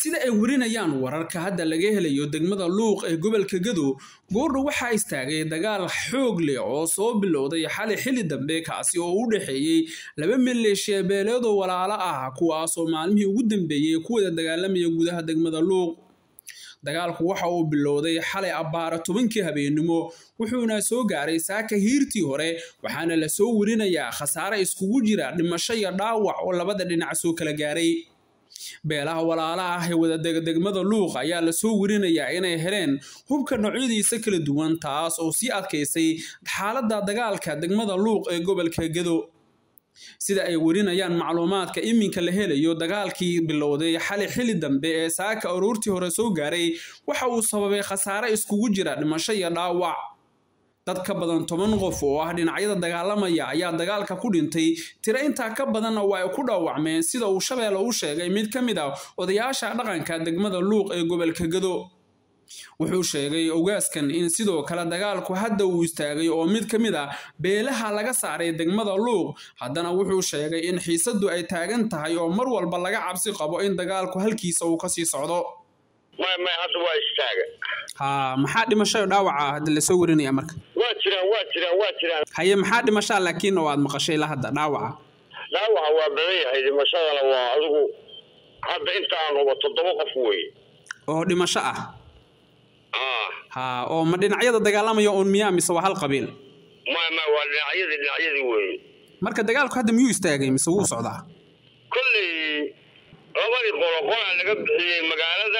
sida ay warinayaan wararka hadda laga helayo degmada luuq ee gobolka gadow goordhow waxaa istaagay dagaal xoog leh oo soo bilowday xali xili dambe kaasi oo u dhexeeyey laba maleeshiya beeleedoo walaalo ah kuwaasoo maalmihii ugu dambeeyey ku wada dagaalamaya gudaha degmada luuq dagaalku waxa uu bilowday xalay abbaara tobankii habeennimo wuxuuna soo gaaray saaka hiirtii hore waxaana la soo warinayaa khasaare iskugu jira dhimasho iyo dhaawac oo labada dhinac soo kala gaaray beelaha walaalaha ah ee wadadega degmada luuq ayaa lasoo warinayaa inay heleen hubka noocyadiisa kala duwan taas oo sii adkaysay xaaladda dagaalka degmada luuq ee gobolka gado sida ay warinayaan macluumaadka iminka la helayo dagaalkii bilowday xali xili dambe ee saaka aroortii hore soo gaaray waxa uu sababay khasaare iskugu jira dhimasho iyo dhaawac dad ka badan toban qof oo ah dhinacyada dagaalamaya ayaa dagaalka ku dhintay tiro intaa ka badanna waa ay ku dhaawacmeen sida uu shabeelle u sheegay mid ka mid ah odayaasha dhaqanka degmada luuq ee gobolka gado wuxuu sheegay ogaaskan in sidoo kale dagaalku hadda uu istaagay oo mid ka mid ah beelaha laga saaray degmada luuq haddana wuxuu sheegay in xiisaddu ay taagan tahay oo mar walba laga cabsi qabo in dagaalku halkiisa uu kasii socdo may may hadda waa istaaga ha maxaa dhimashayo dhaawaca hadda lasoo warinaya marka waa jiraan waa jiraan waa jiraan haye maxaa dhimashaa laakiin oo aad maqashay la hadda dhaawaca dhaawaca waa badan yahay dhimashadana waa adigu hadda inta aan hubo toddoba qof weeye oo dhimasho ah ah ha oo ma dhinacyada dagaalamaya uun miyaa mise waa hal qabiil may may waa dhinacyadii dhinacyadii weeye marka dagaalku hadda miyuu istaagay mise wuu socdaa kolley labadii qolo qolaa laga bixiyey magaalada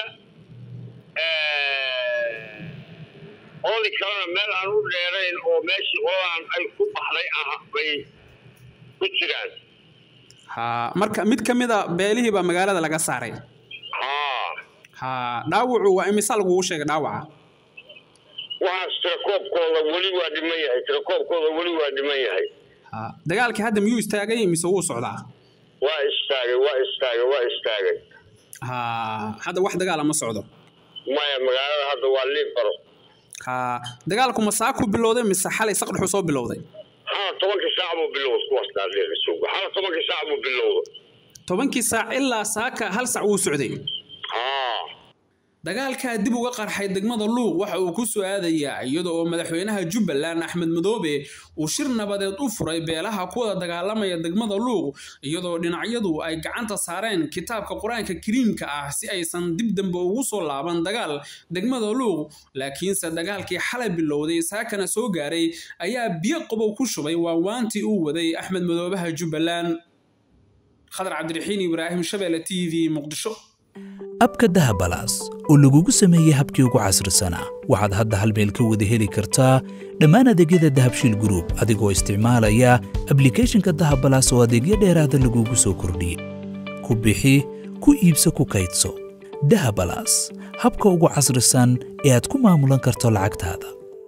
qoladii kalena meel aan u dheerayn oo meeshii qoladan ay ku baxday ah bay ku jiraan ha marka mid ka mid a beelihii baa magaalada laga saaray haa ha dhaawacu waa imisa lagugu sheegay dhaawaca waxaas tirakoobkooda weli waa dhiman yahay tirakoobkooda weli waa dhiman yahay ha dagaalkii hadda miyuu istaagay mise wuu socdaa waa istaagay waa istaagay waa istaagay ha hadda wax dagaala ma socdo maya magaalada hadda waa liibaro ha dagaalku ma saa ku bilowday mise xalay saqdhexu soo bilowday hala tobankii saac buu bilowda kuwaas daadheega suga hala tobankii saac buu bilowda tobankii saac ilaa saaka hal sac wuu socday haa dagaalkaa dib uga qarxay degmada luuq waxa uu ku soo aadayaa iyada oo madaxweynaha jubbaland axmed madoobe uu shir nabadeed u furay beelaha ku wada dagaalamaya degmada luuq iyadoo dhinacyadu ay gacanta saareen kitaabka qur-aanka kariimka ah si aysan dib dambe ugu soo laaban dagaal degmada luuq laakiinse dagaalkii xalay bilowday saakana soo gaaray ayaa biyo qabow ku shubay waawaantii uu waday axmed madoobaha jubbaland khadar cabdiraxiin ibraahim shabeelle t v muqdisho abka dahabalaas oo lagugu sameeyey habkii ugu casrisanaa waxaad hadda hal meel ka wada heli kartaa dhammaan adeegyada dahabshiil gruub adigoo isticmaalaya ablikhethonka dahabalaas oo adeegyo dheeraada lagugu soo kordhiyey ku bixi ku iibso ku kaydso dahabalaas habka ugu casrisan ee aad ku maamulan karto lacagtaada